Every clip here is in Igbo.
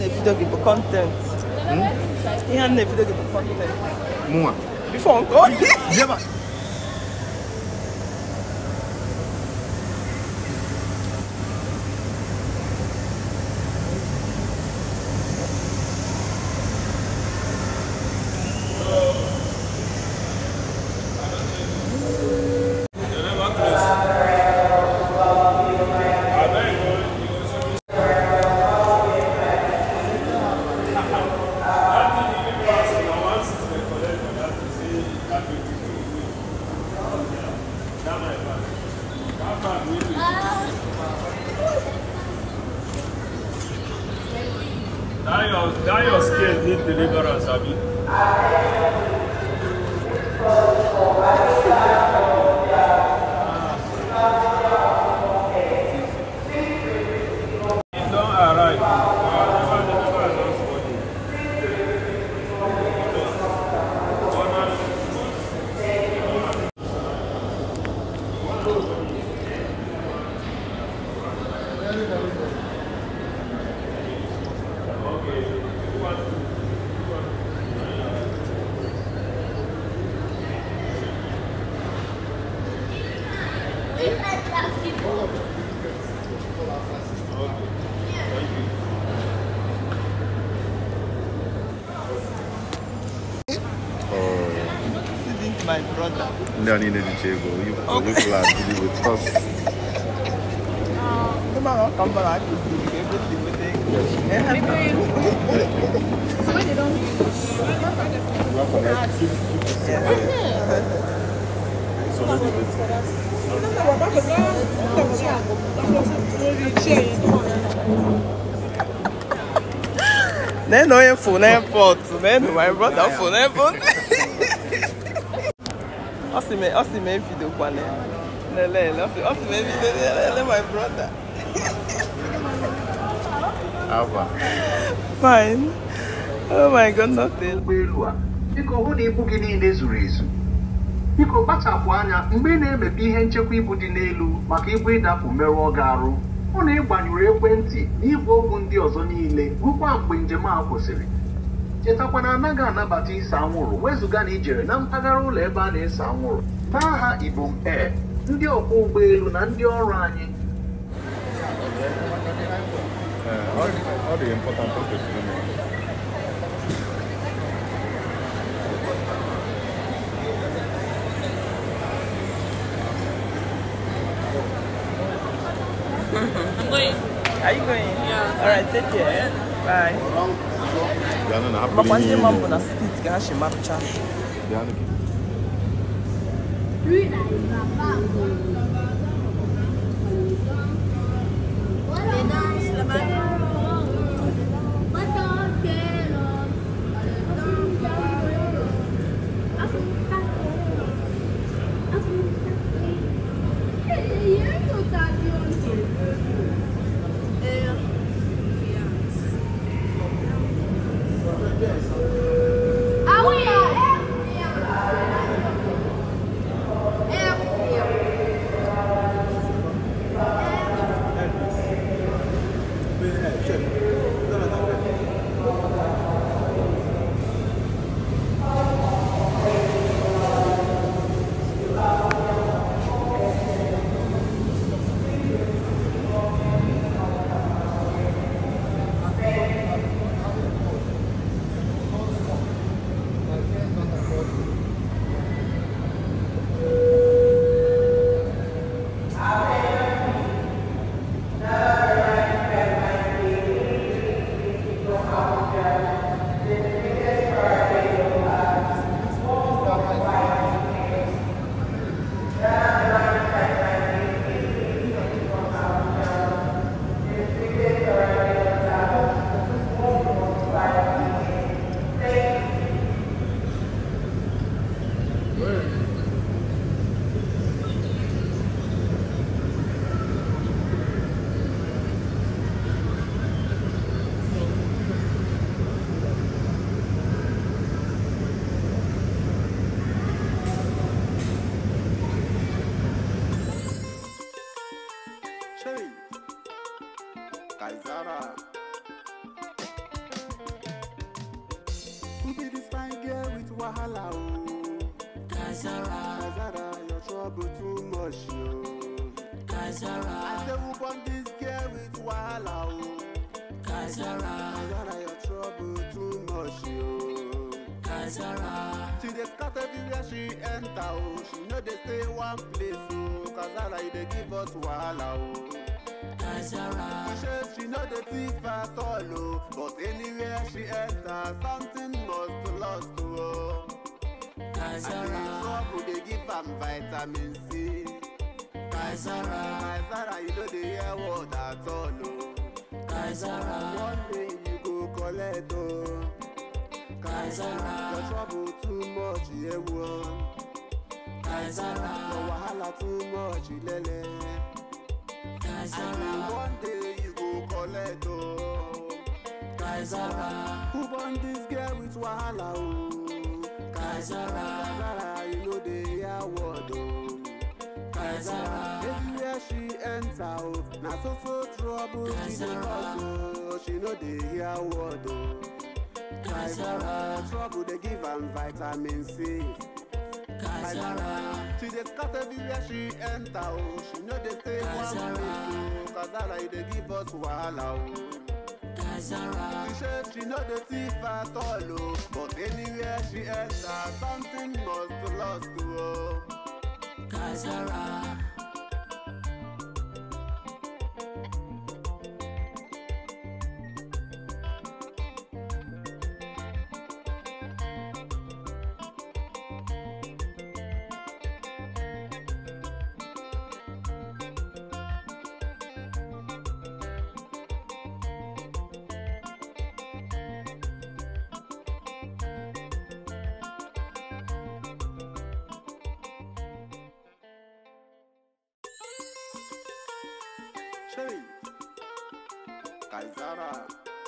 na-evidio gị bụ kọntent ihe a na-evidio gị bụ kọntent Mụnwa. bifo nke ọ Jeba. That your, that your scale need deliverance, Abi. It don't arrive. Uh, never, never announce body. This is my brother. Ndị a niile dịcha ego. You you plan to be with us. Come on, come on, I could do everything with Nenu onye fụ n'airport, nenu my brother fụ n'airport. Ọ sị m ọ sị m evidio kwana ya. Lele, ọ sị ọ sị m evidio lele my brother. Ava. Fine. Oh my god, nothing. ụgbọelu a biko hụ na ibu gị niile zuru ezu biko kpachapụ anya mgbe ị na-emepe ihe nchekwa ibu dị n'elu maka ibu ịdapụ merụọ gị arụ hụ na ị gbanyụrụ ekwentị na igwe okwu ndị ọzọ niile rukwa mgbe njem a kwụsịrị chetakwa na anaghị anabata ise anwụrụ wezụga na ijere na mpaghara ụlọ ebe a na-ese anwụrụ n'aha ibom air ndị ọkwọ ụgbọelu na ndị ọrụ anyị Eh, ọ dị- ọ dị important o kwesịrị ime. Are you going? Yeah. Alright, take care. Bye. Bịanụ na hapụ Makwa ihe ndị niile. ma mbụ na street ka ha si mapụcha. Bịanụ gị. Ah oui, Kaisara. wahala oh. Kazara, Kazara, your trouble too much oh. I Kazara, say who born this girl with wahala oh. Kazara, Kazara, your trouble too much oh. Kazara, She dey scatter everywhere she enter oh. She no dey stay one place oh. Kazara, you dey give us wahala oh. Kazara, She she no dey thief at all oh. But anywhere she enter, something must lost oh. And the Kazara, trouble dey give am vitamin C. Kazara, Kazara, you no dey hear word at all oh. Kazara, One day you go collect oh. Kazara. your trouble too much ewu oh. Your Kazara, wahala too much lele. And Kazara, one day you go collect oh. Kazara, Who born this girl with wahala oh? Kazara, Kazara, you no dey hear word oh. Kazara, Everywhere she enter oh, na so so trouble she dey Kazara. cause oh. She no dey hear word oh. Kazara, trouble dey give am vitamin C. Kazara, she dey scatter everywhere she enter oh. She no dey stay one Kazara. place oh. Kazara, you dey give us wahala oh. Kazara, She say she no dey thief at all oh. But anywhere she enter, something must lost oh. Kazara, Shay, Kazara.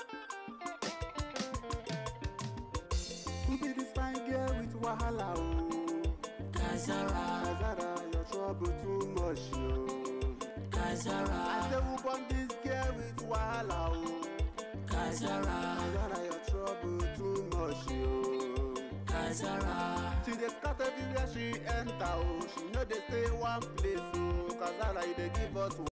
Who be this fine girl with wahala oh? Kazara, Kazara, your trouble too much oh. I Kazara, say who born this girl with wahala oh? Kazara, Kazara, your trouble too much oh. Kazara, She dey scatter everywhere she enter oh. She no dey stay one place oh. Kazara, you dey give us